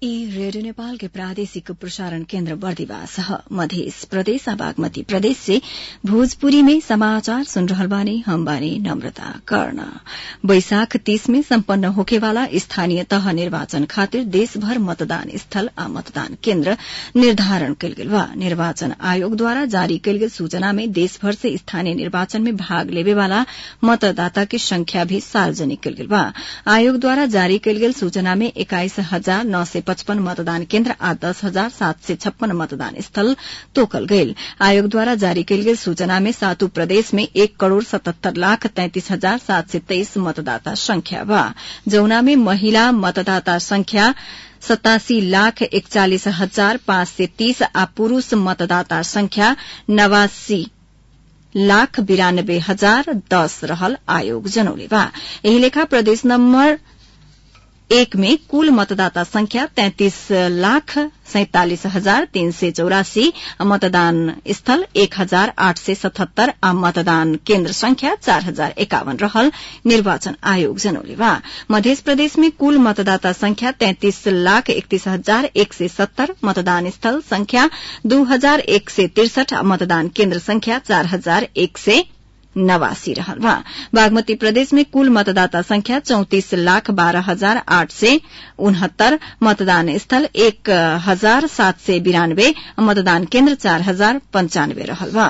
ई रेडियो नेपाल के प्रादेशिक प्रसारण केन्द्र बर्दिवास ह मध्य प्रदेश आ बागमती प्रदेश से भोजपुरी में समाचार सुन रहल बानी हम बानी नम्रता कर्ण बैशाख तीस में सम्पन्न होखेवाला स्थानीय तह निर्वाचन खातिर देशभर मतदान स्थल आ मतदान केन्द्र निर्धारण कयल गेल बा निर्वाचन आयोगद्वारा जारी कयल गेल सूचना में देशभर से स्थानीय निर्वाचन में भाग लेवेवाला मतदाता के संख्या भी सार्वजनिक कयल गेल बा आयोगद्वारा जारी कयल गेल सूचना में एक्काइस हजार नौ सय पचपन मतदान केन्द्र आ दस हजार सात सय छप्पन मतदान स्थल तोकल गयल आयोगद्वारा जारी कयल गेल सूचना में सातु प्रदेश में एक करोड़ सतहत्तर लाख तैंतिस हजार सात सय तेइस मतदाता संख्या बा जौना में महिला मतदाता संख्या सतासी लाख एकचालिस हजार पाँच सय तीस आ पुरूष मतदाता संख्या नवासी लाख बिरानब्बे हजार दस रहल आयोग जनौले बा एही लेखा प्रदेश नम्बर एक में कुल मतदाता संख्या तैंतीस लाख सैंतालिस हजार तीन सय चौरासी मतदान स्थल एक हजार आठ सय सतहत्तर आ मतदान केन्द्र संख्या चार हजार एकावन रहल निर्वाचन आयोग जनौले बा मध्य प्रदेश में कुल मतदाता संख्या तैंतीस लाख एकतीस हजार एक सय सत्तर मतदान स्थल संख्या दू हजार एक सय तिरसठ आ मतदान केन्द्र संख्या चार हजार एक सय नवासी रहल बा बागमती प्रदेश में कुल मतदाता संख्या चौतीस लाख बारह हजार आठ सय उनहत्तर मतदान स्थल एक हजार सात सय बिरानब्बे मतदान केन्द्र चार हजार पंचानब्बे रहल बा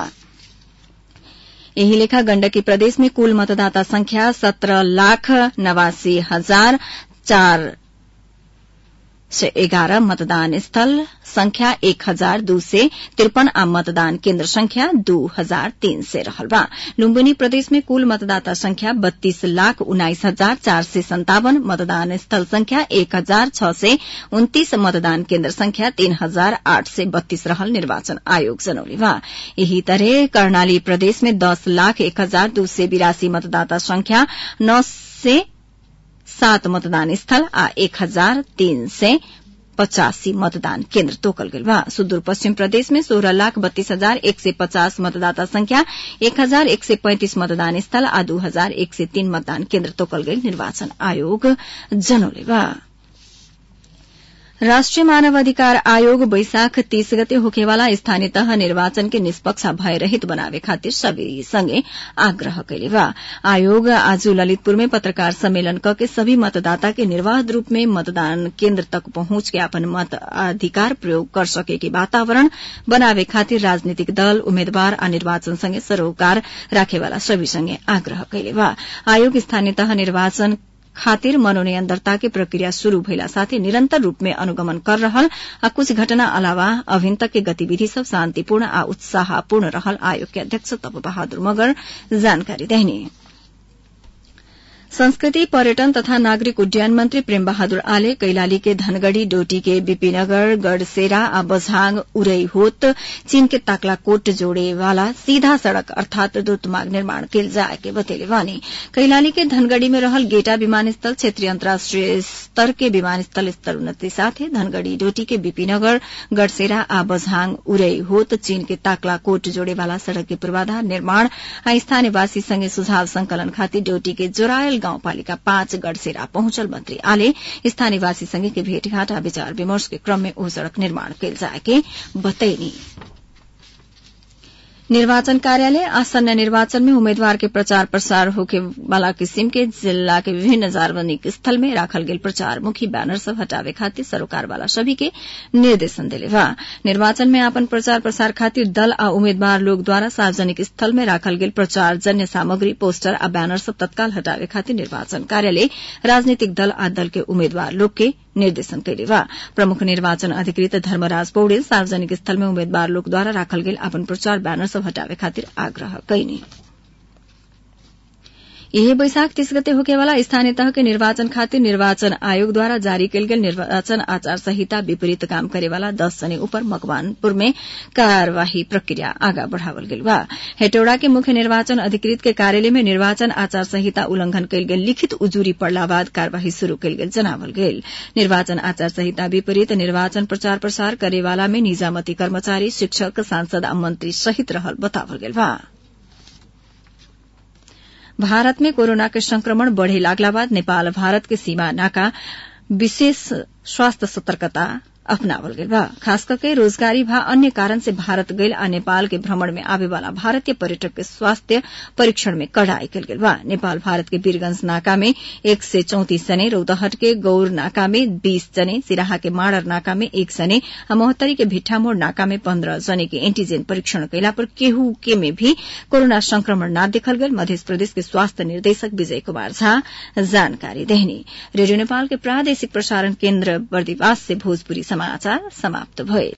यही लेखा गण्डकी प्रदेश में कुल मतदाता संख्या सत्रह लाख नवासी हजार चार सय एघार मतदान स्थल संख्या एक हजार दू सय त्रिपन आ मतदान केन्द्र संख्या दू हजार तीन सय रहल बा लुम्बिनी प्रदेश में कुल मतदाता संख्या बत्तीस लाख उन्नाइस हजार चार सय सन्तावन मतदान स्थल संख्या एक हजार छ सय उन्तीस मतदान केन्द्र संख्या तीन हजार आठ सय बत्तीस रहल निर्वाचन आयोग जनौले बा यही तरह कर्णाली प्रदेश में दस लाख एक हजार दू सय बिरासी मतदाता संख्या नौ सय सात मतदान स्थल आ एक हजार तीन सय पचासी मतदान केन्द्र तोकल गेल बा सुदूर पश्चिम प्रदेश में सोह्र लाख बत्तीस हजार एक सय पचास मतदाता संख्या एक हजार एक सय पैंतिस मतदान स्थल आ दू हजार एक सय तीन मतदान केन्द्र तोकल गेल निर्वाचन आयोग जनौले बा राष्ट्रिय मानव अधिकार आयोग बैशाख तीस गते होखेवाला स्थानीय तह निर्वाचन के निष्पक्ष भय रहित बनावे खातिर सभी संगे आग्रह कैले बा आयोग आज ललितपुर में पत्रकार सम्मेलन क के सभी मतदाता के निर्वाध रूप में मतदान केन्द्र तक पहुंच के अपन मत अधिकार प्रयोग कर सके के वातावरण बनावे खातिर राजनीतिक दल उम्मेद्वार आ निर्वाचन संगे सरोकार राखेवाला सभी संगे आग्रह कैले बा आयोग स्थानीय तह निर्वाचन खातिर मनोनयन दर्ता के प्रक्रिया शुरू भइला साथै निरन्तर रूप में अनुगमन कर रहल आ कुछ घटना अलावा अभिन तक के गतिविधि सब शान्तिपूर्ण आ उत्साहपूर्ण रहल आयोग के अध्यक्ष तप बहादुर मगर जानकारी देहनी संस्कृति पर्यटन तथा नागरिक उड्डयन मंत्री प्रेम बहादुर आले कैलाली के धनगढ़ी डोटी के बीपीनगर गढ़सेरा आ बझाङ उरई होत चीन के ताकलाकोट जोड़े वाला सीधा सड़क अर्थात द्रुत मार्ग निर्माण कैल जाए के बतेले बानी कैलाली के धनगढ़ी में रहल गेटा विमानस्थल क्षेत्रीय अन्तर्राष्ट्रिय स्तर के विमानस्थल स्तर उन्नति साथे धनगढ़ी डोटी के बीपीनगर गढ़सेरा आ बझाङ उरई होत चीन के ताकलाकोट जोड़े वाला सड़क के पूर्वाधार निर्माण आ स्थानीयवासी संगे सुझाव संकलन खातिर डोटी के जोरायल गाउँपालिका पाँच गढ़सेरा पहुंचल मंत्री आले स्थानीयवासी संगे के भेटघाट आ विचार विमर्श के क्रम में ओ सड़क निर्माण कैल जाए के बतैनी निर्वाचन कार्यालय आसन्न निर्वाचन में उम्मीदवार के प्रचार प्रसार होके वाला किसिम के जिला के विभिन्न सार्वजनिक स्थल में राखल गेल प्रचार मुखी बैनर सब हटावे खातिर सरोकार वाला सभी के निर्देशन दिले बा निर्वाचन में आपन प्रचार प्रसार खातिर दल आ उम्मीदवार लोग द्वारा सार्वजनिक स्थल में राखल गेल प्रचार जन्य सामग्री पोस्टर आ बैनर सब तत्काल हटावे खातिर निर्वाचन कार्यालय राजनीतिक दल आ दल के उम्मीदवार लोग के निर्देशन कैले बा प्रमुख निर्वाचन अधिकृत धर्मराज पौडेल सार्वजनिक स्थल में उम्मीदवार लोग द्वारा राखल गेल अपन प्रचार बैनर सब हटावे खातिर आग्रह कैनी यही बैशाख तीस गते होकेवाला स्थानीय तह के निर्वाचन खातिर निर्वाचन आयोग द्वारा जारी कयल गेल निर्वाचन आचार संहिता विपरीत काम करेवाला दस जने ऊपर मकवानपुर में कार्यवाही प्रक्रिया आगा बढ़ावल गेल बा हेटौड़ा के मुख्य निर्वाचन अधिकृत के कार्यालय में निर्वाचन आचार संहिता उल्लंघन कयल गेल लिखित उजूरी पड़ला बाद कार्यवाही शुरू कयल गेल जनावल गेल निर्वाचन आचार संहिता विपरीत निर्वाचन प्रचार प्रसार करेवाला में निजामती कर्मचारी शिक्षक सांसद आ मंत्री सहित रहल बतावल गेल बा भारत में कोरोना के संक्रमण बढ़े लागला बाद नेपाल भारत के सीमा नाका विशेष स्वास्थ्य सतर्कता अपनावल गेल बा खास करके रोजगारी भा अन्य कारण से भारत गईल आ नेपाल के भ्रमण में आवे वाला भारतीय पर्यटक के स्वास्थ्य परीक्षण में कड़ाई कल गेल बा नेपाल भारत के वीरगंज नाका में एक से चौतीस जने रौतहट के गौर नाका में बीस जने सिराहा के माड़र नाका में एक जने आ मोहत्तरी के भिट्ठामोड़ नाका में पन्द्रह जने के एंटीजेन परीक्षण कैला पर केहू के में भी कोरोना संक्रमण न देखल गेल मध्य प्रदेश के स्वास्थ्य निर्देशक विजय कुमार झा जानकारी देहनी रेडियो नेपाल के प्रादेशिक प्रसारण केन्द्र बर्दिवास से भोजपुरी समाचार समाप्त भए